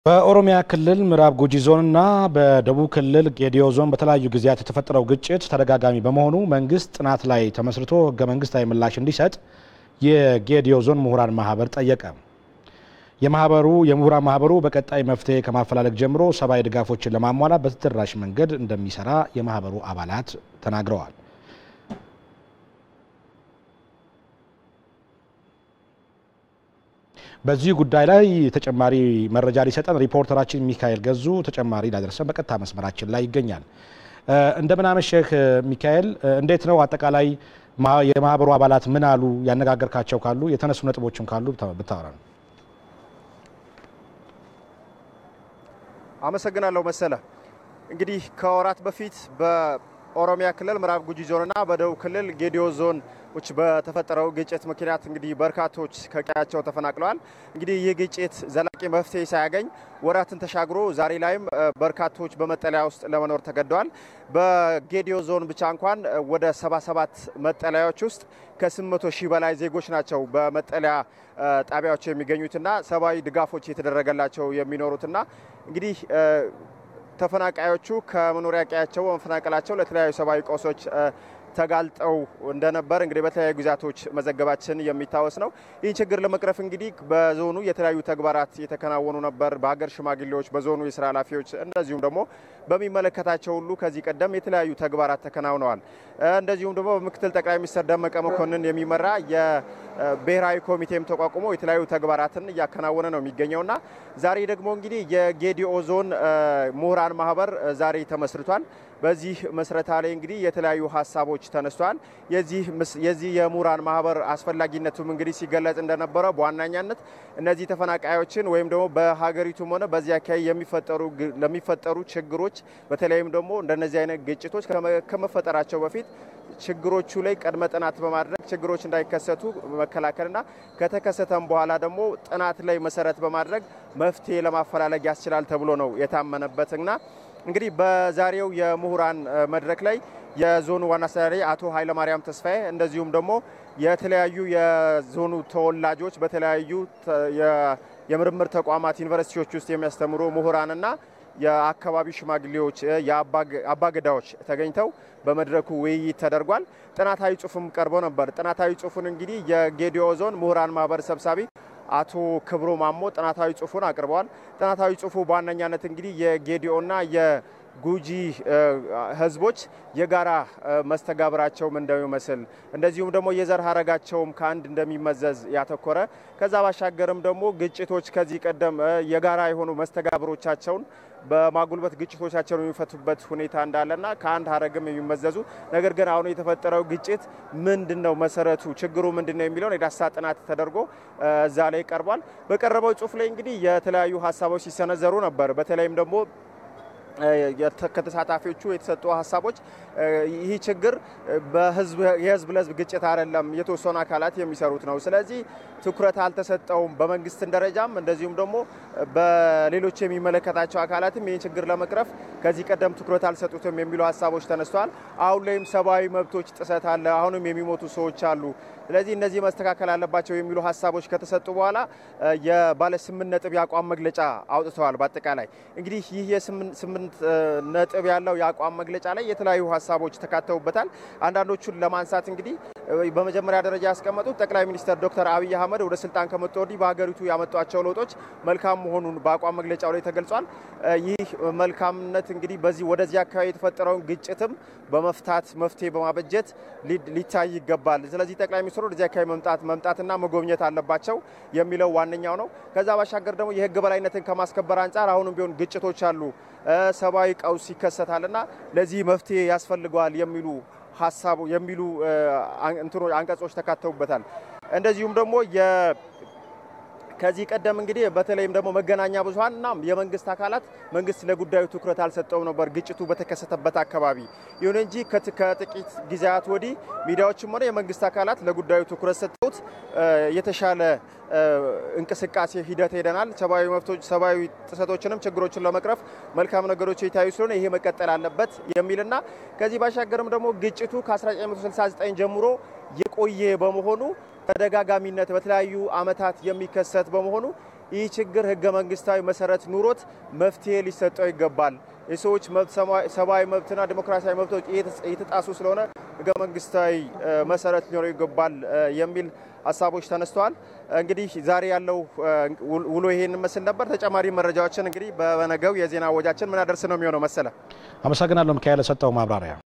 በኦሮሚያ ክልል ምዕራብ ጉጂ ዞንና በደቡብ ክልል ጌዲዮ ዞን በተለያዩ ጊዜያት የተፈጠረው ግጭት ተደጋጋሚ በመሆኑ መንግስት ጥናት ላይ ተመስርቶ ህገ መንግስታዊ ምላሽ እንዲሰጥ የጌዲዮ ዞን ምሁራን ማህበር ጠየቀ። የማህበሩ የምሁራን ማህበሩ በቀጣይ መፍትሄ ከማፈላለግ ጀምሮ ሰብአዊ ድጋፎችን ለማሟላት በተደራሽ መንገድ እንደሚሰራ የማህበሩ አባላት ተናግረዋል። በዚህ ጉዳይ ላይ ተጨማሪ መረጃ ሊሰጠን ሪፖርተራችን ሚካኤል ገዙ ተጨማሪ ላደረሰን በቀጥታ መስመራችን ላይ ይገኛል። እንደምን አመሸህ ሚካኤል። እንዴት ነው አጠቃላይ የማህበሩ አባላት ምን አሉ? ያነጋገርካቸው ካሉ የተነሱ ነጥቦችም ካሉ ብታወራ ነው። አመሰግናለሁ መሰለ። እንግዲህ ከወራት በፊት በኦሮሚያ ክልል ምዕራብ ጉጂ ዞንና በደቡብ ክልል ጌዲዮ ዞኖች በተፈጠረው ግጭት ምክንያት እንግዲህ በርካቶች ከቀያቸው ተፈናቅለዋል። እንግዲህ ይህ ግጭት ዘላቂ መፍትሄ ሳያገኝ ወራትን ተሻግሮ ዛሬ ላይም በርካቶች በመጠለያ ውስጥ ለመኖር ተገደዋል። በጌዲዮ ዞን ብቻ እንኳን ወደ 77 መጠለያዎች ውስጥ ከ800 ሺህ በላይ ዜጎች ናቸው በመጠለያ ጣቢያዎች የሚገኙትና ሰብአዊ ድጋፎች የተደረገላቸው የሚኖሩትና እንግዲህ ተፈናቃዮቹ ከመኖሪያ ቀያቸው በመፈናቀላቸው ለተለያዩ ሰብአዊ ቀውሶች ተጋልጠው እንደነበር እንግዲህ በተለያዩ ጊዜያቶች መዘገባችን የሚታወስ ነው። ይህን ችግር ለመቅረፍ እንግዲህ በዞኑ የተለያዩ ተግባራት የተከናወኑ ነበር። በሀገር ሽማግሌዎች፣ በዞኑ የስራ ኃላፊዎች እንደዚሁም ደግሞ በሚመለከታቸው ሁሉ ከዚህ ቀደም የተለያዩ ተግባራት ተከናውነዋል። እንደዚሁም ደግሞ በምክትል ጠቅላይ ሚኒስትር ደመቀ መኮንን የሚመራ የብሔራዊ ኮሚቴም ተቋቁሞ የተለያዩ ተግባራትን እያከናወነ ነው የሚገኘውና ዛሬ ደግሞ እንግዲህ የጌዲኦ ዞን ምሁራን ማህበር ዛሬ ተመስርቷል። በዚህ መስረታ ላይ እንግዲህ የተለያዩ ሀሳቦች ተነስተዋል። የዚህ የምሁራን ማህበር አስፈላጊነቱም እንግዲህ ሲገለጽ እንደነበረ በዋናኛነት እነዚህ ተፈናቃዮችን ወይም ደግሞ በሀገሪቱም ሆነ በዚህ አካባቢ የሚፈጠሩ ለሚፈጠሩ ችግሮች በተለይም ደግሞ እንደነዚህ አይነት ግጭቶች ከመፈጠራቸው በፊት ችግሮቹ ላይ ቅድመ ጥናት በማድረግ ችግሮች እንዳይከሰቱ መከላከልና ከተከሰተም በኋላ ደግሞ ጥናት ላይ መሰረት በማድረግ መፍትሄ ለማፈላለግ ያስችላል ተብሎ ነው የታመነበትና እንግዲህ በዛሬው የምሁራን መድረክ ላይ የዞኑ ዋና አስተዳዳሪ አቶ ኃይለማርያም ተስፋዬ እንደዚሁም ደግሞ የተለያዩ የዞኑ ተወላጆች በተለያዩ የምርምር ተቋማት ዩኒቨርሲቲዎች ውስጥ የሚያስተምሩ ምሁራንና የአካባቢ ሽማግሌዎች፣ የአባገዳዎች ተገኝተው በመድረኩ ውይይት ተደርጓል። ጥናታዊ ጽሑፍም ቀርቦ ነበር። ጥናታዊ ጽሑፉን እንግዲህ የጌዲኦ ዞን ምሁራን ማህበር ሰብሳቢ አቶ ክብሮ ማሞ ጥናታዊ ጽሑፉን አቅርበዋል። ጥናታዊ ጽሑፉ በዋነኛነት እንግዲህ የጌዲኦና የጉጂ ህዝቦች የጋራ መስተጋብራቸውም እንደሚመስል እንደዚሁም ደግሞ የዘር ሀረጋቸውም ከአንድ እንደሚመዘዝ ያተኮረ ከዛ ባሻገርም ደግሞ ግጭቶች ከዚህ ቀደም የጋራ የሆኑ መስተጋብሮቻቸውን በማጉልበት ግጭቶቻቸውን የሚፈቱበት ሁኔታ እንዳለና ከአንድ ሀረግም የሚመዘዙ ነገር ግን አሁን የተፈጠረው ግጭት ምንድን ነው መሰረቱ፣ ችግሩ ምንድን ነው የሚለውን የዳሰሳ ጥናት ተደርጎ እዛ ላይ ቀርቧል። በቀረበው ጽሁፍ ላይ እንግዲህ የተለያዩ ሀሳቦች ሲሰነዘሩ ነበር። በተለይም ደግሞ ከተሳታፊዎቹ የተሰጡ ሀሳቦች ይህ ችግር የህዝብ ለህዝብ ግጭት አይደለም፣ የተወሰኑ አካላት የሚሰሩት ነው። ስለዚህ ትኩረት አልተሰጠውም። በመንግስትን ደረጃም እንደዚሁም ደግሞ በሌሎች የሚመለከታቸው አካላትም ይህን ችግር ለመቅረፍ ከዚህ ቀደም ትኩረት አልሰጡትም የሚሉ ሀሳቦች ተነስተዋል። አሁን ላይም ሰብአዊ መብቶች ጥሰት አለ፣ አሁንም የሚሞቱ ሰዎች አሉ። ስለዚህ እነዚህ መስተካከል አለባቸው የሚሉ ሀሳቦች ከተሰጡ በኋላ የባለ ስምንት ነጥብ የአቋም መግለጫ አውጥተዋል። በአጠቃላይ እንግዲህ ይህ የስምንት ነጥብ ያለው የአቋም መግለጫ ላይ የተለያዩ ሀሳቦች ተካተውበታል። አንዳንዶቹን ለማንሳት እንግዲህ በመጀመሪያ ደረጃ ያስቀመጡት ጠቅላይ ሚኒስትር ዶክተር አብይ አህመድ ወደ ስልጣን ከመጡ ወዲህ በሀገሪቱ ያመጧቸው ለውጦች መልካም መሆኑን በአቋም መግለጫው ላይ ተገልጿል። ይህ መልካምነት እንግዲህ በዚህ ወደዚህ አካባቢ የተፈጠረውን ግጭትም በመፍታት መፍትሄ በማበጀት ሊታይ ይገባል። ስለዚህ ጠቅላይ ሚኒስትሩ ወደዚህ አካባቢ መምጣት መምጣትና መጎብኘት አለባቸው የሚለው ዋነኛው ነው። ከዛ ባሻገር ደግሞ የህግ በላይነትን ከማስከበር አንጻር አሁንም ቢሆን ግጭቶች አሉ፣ ሰብአዊ ቀውስ ይከሰታልና ለዚህ መፍትሄ ያስፈልገዋል የሚሉ ሀሳቡ የሚሉ እንትኖ አንቀጾች ተካተውበታል። እንደዚሁም ደግሞ ከዚህ ቀደም እንግዲህ በተለይም ደግሞ መገናኛ ብዙኃንና የመንግስት አካላት መንግስት ለጉዳዩ ትኩረት አልሰጠውም ነበር ግጭቱ በተከሰተበት አካባቢ። ይሁን እንጂ ከጥቂት ጊዜያት ወዲህ ሚዲያዎችም ሆነ የመንግስት አካላት ለጉዳዩ ትኩረት ሰጥተውት የተሻለ እንቅስቃሴ ሂደት ሄደናል። ሰብአዊ መብቶች፣ ሰብአዊ ጥሰቶችንም ችግሮችን ለመቅረፍ መልካም ነገሮች የታዩ ስለሆነ ይሄ መቀጠል አለበት የሚልና ከዚህ ባሻገርም ደግሞ ግጭቱ ከ1969 ጀምሮ የቆየ በመሆኑ ተደጋጋሚነት በተለያዩ አመታት የሚከሰት በመሆኑ ይህ ችግር ህገ መንግስታዊ መሰረት ኑሮት መፍትሄ ሊሰጠው ይገባል። የሰዎች ሰብአዊ መብትና ዲሞክራሲያዊ መብቶች እየተጣሱ ስለሆነ ህገ መንግስታዊ መሰረት ሊኖረው ይገባል የሚል ሀሳቦች ተነስተዋል። እንግዲህ ዛሬ ያለው ውሎ ይሄን መስል ነበር። ተጨማሪ መረጃዎችን እንግዲህ በነገው የዜና ወጃችን ምናደርስ ነው የሚሆነው መሰለ። አመሰግናለሁ ሚካኤል ለሰጠው ማብራሪያ።